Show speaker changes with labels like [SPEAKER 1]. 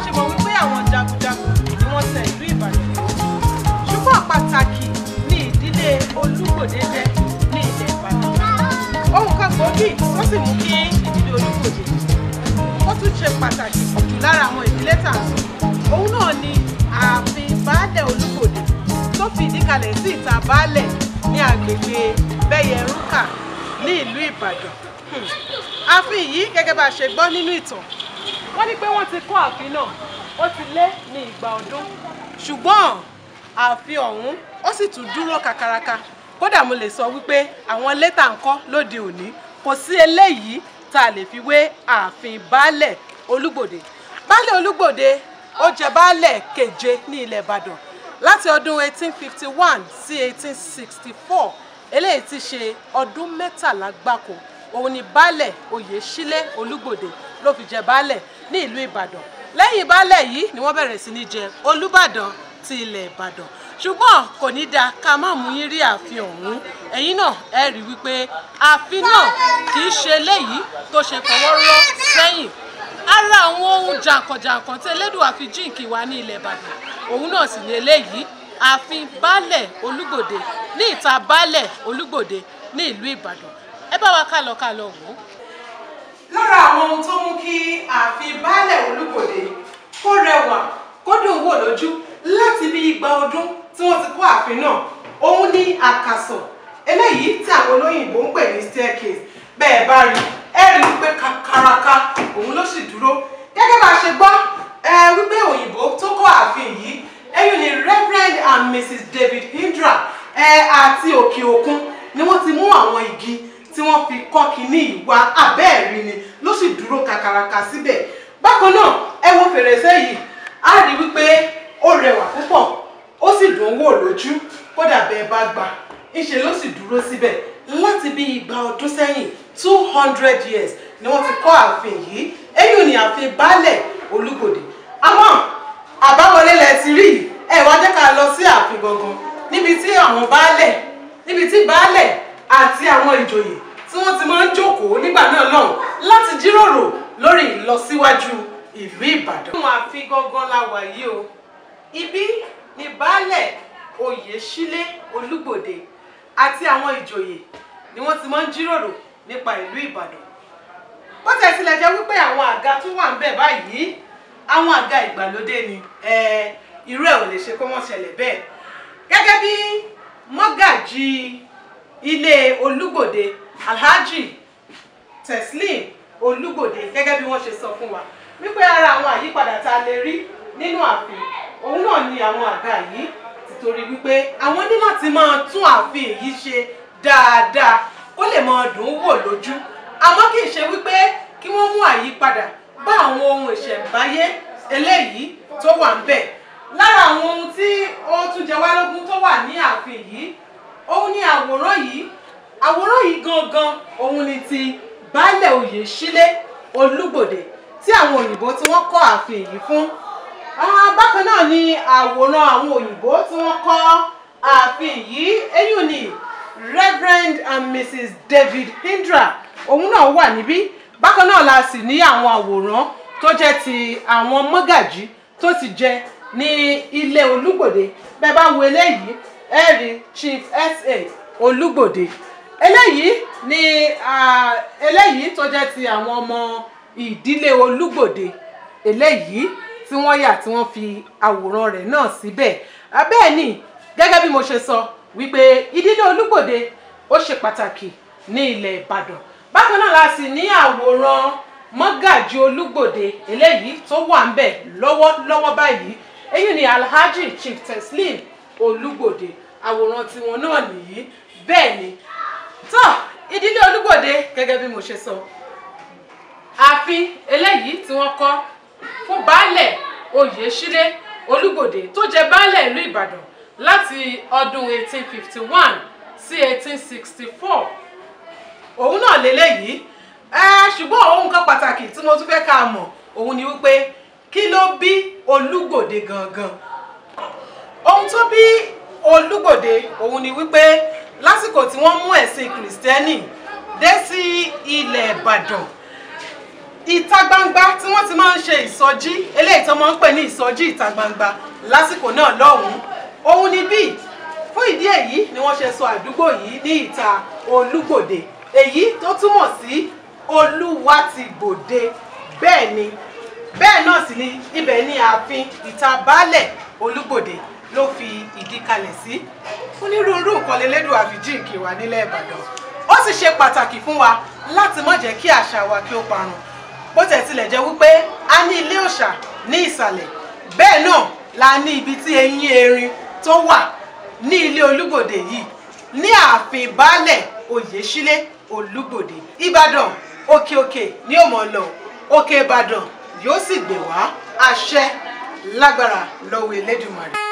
[SPEAKER 1] ṣe mọ̀ wípé àwọn jagunjagun ni wọ́n tẹ ìlú Ìbàdàn ṣùgbọ́n pàtàkì ní ìdílé Olúgbòde jẹ́ ní ilẹ̀ Ìbàdàn ohun kan gbòógì tó sì mú kí ìdílé Olúgbòde ó tún ṣe pàtàkì jù lára àwọn ìdílé tà ń sọ òun náà ni ààfin baálẹ̀ Olúgbòde tó fi ìdí kalẹ̀ sí ìta baálẹ̀ ní agbègbè Bẹ́yẹrúkà ní ìlú Ìbàdàn Hmm. ààfin yìí gẹ́gẹ́ bá a ṣe gbọ́ nínú ìtàn wọ́n ní pé wọ́n ti kọ́ ààfin náà ó ti lé ní ìgbà ọdún ṣùgbọ́n ààfin ọ̀hún ó sì tún dúró kakaraka kódà mo lè sọ wípé àwọn létà ń kọ́ lóde òní kò sí eléyìí tá a lè fi wé ààfin baálẹ̀ Olúgbòde baálẹ̀ Olúgbòde ó jẹ baálẹ̀ keje ní ilẹ̀ Ìbàdàn láti ọdún 1851 sí 1864 eléyìí ti ṣe ọdún mẹ́tàlá gbáko òun ni baálẹ̀ Oyèsílẹ̀ Olúgbòde ló fi jẹ baálẹ̀ ní ìlú Ìbàdàn lẹ́yìn baálẹ̀ yìí ni wọ́n bẹ̀rẹ̀ sí ní jẹ Olúbàdàn ti ilẹ̀ Ìbàdàn ṣùgbọ́n kò ní dáa ká má mú yín rí ààfin ọ̀hún ẹ̀yin náà ẹ rí wípé ààfin náà kì í ṣe eléyìí tó ṣe fọwọ́ rọ́ sẹ́yìn ara àwọn ohun jàǹkànjàǹkàn tí Elédùà fi jíǹkì wá ní ilẹ̀ Ìbàdàn òun náà sì ní eléyìí ààfin baálẹ̀ Olúgbòde ní ìta baálẹ̀ Olúgbòde ní ìlú Ìbàdàn ẹ bá wa ká lọ ká lọ wò ó. lára àwọn ohun tó mú kí ààfin baálẹ̀ Olúgbòde kó rẹwà kó dùn wò lójú láti bí igba ọdún tí wọ́n ti kọ́ ààfin náà òun ní àkàsọ̀ eléyìí tí àwọn olóyìnbó ń pè ní staircase bẹ́ẹ̀ bá rí ẹ rí wípé kakaraka òun ló sì dúró gẹ́gẹ́ bá a ṣe gbọ́ ẹ wípé òyìnbó tó kọ́ ààfin yìí ẹ̀yìn ni Reverend and Mrs David Hindra ẹ àti òkè òkun ni wọ́n ti mú àwọn igi tí wọ́n fi kọ́ kínní ìwà abẹ́ẹ̀rí ni ló sì dúró kakaraka síbẹ̀ bákan náà ẹ wo fèrèsé yìí á rí wípé ó rẹwà púpọ̀ ó sì dùn wò lójú kódà bẹ́ẹ̀ bá gbà ńṣe ló sì dúró síbẹ̀ láti bí igba ọdún sẹ́yìn two hundred years ni wọ́n ti kọ́ ààfin yìí èyí ni ààfin baálẹ̀ Olúgbòde àmọ́ àbáwọlé lẹ ti rí ẹ wá jẹ́ ká lọ sí ààfin gangan níbi tí àwọn baálẹ̀ níbi tí baálẹ̀ àti àwọn ìjòyè tí wọ́n ti máa ń jókòó nígbà náà lọ́hùn láti jíròrò lórí ìlọsíwájú ìlú Ìbàdàn. àwọn ààfin gangan la wà yìí o ibi ni baálẹ̀ Oyèsílẹ̀ Olúgbòde àti àwọn ìjòyè ni wọ́n ti máa ń jíròrò nípa ìlú Ìbàdàn bó tẹ̀ sílẹ̀ jẹ́ wípé àwọn àga tó wà ń bẹ̀ báyìí àwọn àga ìgbàlódé ni irú ẹ̀ ò lè ṣe kó wọ́n ṣẹlẹ̀ bẹ́ẹ̀ gẹ́gẹ́ bí mọ́gàjì ilé Olúgbòde Alhaji Teslim Olúgbòde gẹ́gẹ́ bí wọ́n ṣe sọ fún wa wípé ara àwọn àyípadà tá a lè rí nínú ààfin òun náà ni àwọn àga yìí títorí wípé àwọn ní láti máa tún ààfin yìí ṣe dáadáa kó lè máa dùn ún wò lójú àmọ́ kì í ṣe wípé kí wọ́n mú àyípadà bá àwọn ohun ìṣẹ̀ǹbáyé eléyìí tó wà ń bẹ̀ lára àwọn ohun tí ó tún jẹ wá lógún tó wà ní ààfin yìí òun ni àwòrán yìí àwòrán yìí gangan òun ni ti baálẹ̀ Oyèsílẹ̀ Olúgbòde tí àwọn òyìnbó tí wọ́n kọ́ ààfin yìí fún bákan náà ni àwòrán àwọn òyìnbó tí wọ́n kọ́ ààfin yìí eyín ni Reverend and Mrs David Hindra òun náà wà níbí bákan náà la sì ní àwọn àwòrán tó jẹ́ ti àwọn mọ́gàjí tó ti jẹ ní ilé Olúgbòde bẹ́ẹ̀ bá wo eléyìí ẹ rí Chief S.A. Olúgbòde eléyìí ni eléyìí tó jẹ́ ti àwọn ọmọ ìdílé Olúgbòde eléyìí tí wọ́n yà tí wọ́n fi àwòrán rẹ̀ náà síbẹ̀ bẹ́ẹ̀ ni gẹ́gẹ́ bí mo ṣe sọ wípé ìdílé Olúgbòde ó ṣe pàtàkì ní ilẹ̀ Ìbàdàn bákan náà la sì ní àwòrán mọ́gàjí Olúgbòde eléyìí tó wà ń bẹ̀ lọ́wọ́lọ́wọ́ báyìí èyí ni Alhaji Chief Teslim Olúgbòde àwòrán tiwọn náà nìyí bẹ́ẹ̀ ni tó ìdílé Olúgbòde gẹ́gẹ́ bí mo ṣe sọ ààfin eléyìí tí wọ́n kọ́ fún baálẹ̀ Oyèsílẹ̀ Olúgbòde tó jẹ baálẹ̀ ìlú Ìbàdàn láti ọdún 1851 sí 1864 òun náà lélẹ́yìí ẹ ṣùgbọ́n ohun kan pàtàkì tí mo tún fẹ́ ká mọ̀ òun ni wípé kí ló bí Olúgbòde gangan ohun tó bí Olúgbòde òun ni wípé lásìkò tí wọ́n mú ẹ̀sìn kìrìsìtẹ́nì dé sí ilẹ̀ Ìbàdàn ìta gbangba tí wọ́n ti máa ń ṣe ìsọjí eléyìí tó máa ń pè ní ìsọjí ìta gbangba lásìkò náà lọ́hùn-ún òun ni bíi fún ìdí èyí ni wọ́n ṣe sọ àdúgbò yìí ní ìta olúgbòde èyí tó túmọ̀ sí olúwa ti gbòde bẹ́ẹ̀ ni bẹ́ẹ̀ náà sì ni ibẹ̀ ní ààfin ìta baálẹ̀ olúgbòde ló fi ìdí kalẹ̀ sí onírúurú nǹkan lélẹ́dùn àfijíǹkì wà nílẹ̀ ìbàdàn ó sì ṣe pàtàkì fún wa láti má jẹ́ kí àṣà wa kí ó parun bó tẹ̀ tilẹ̀ jẹ́ wípé a ní ilé òòṣà ní ìsàlẹ̀ bẹ́ẹ̀ náà la ní ibi tí eyín erin tó wà ní ilé olúgbòde yìí ní ààfin baálẹ̀ oyèsílẹ̀ olúgbòde ìbàdàn òkè òkè ní òmò lọ òkè ìbàdàn yóò sì gbè wá àṣẹ lágbára lọ́wọ́ elédùmarè.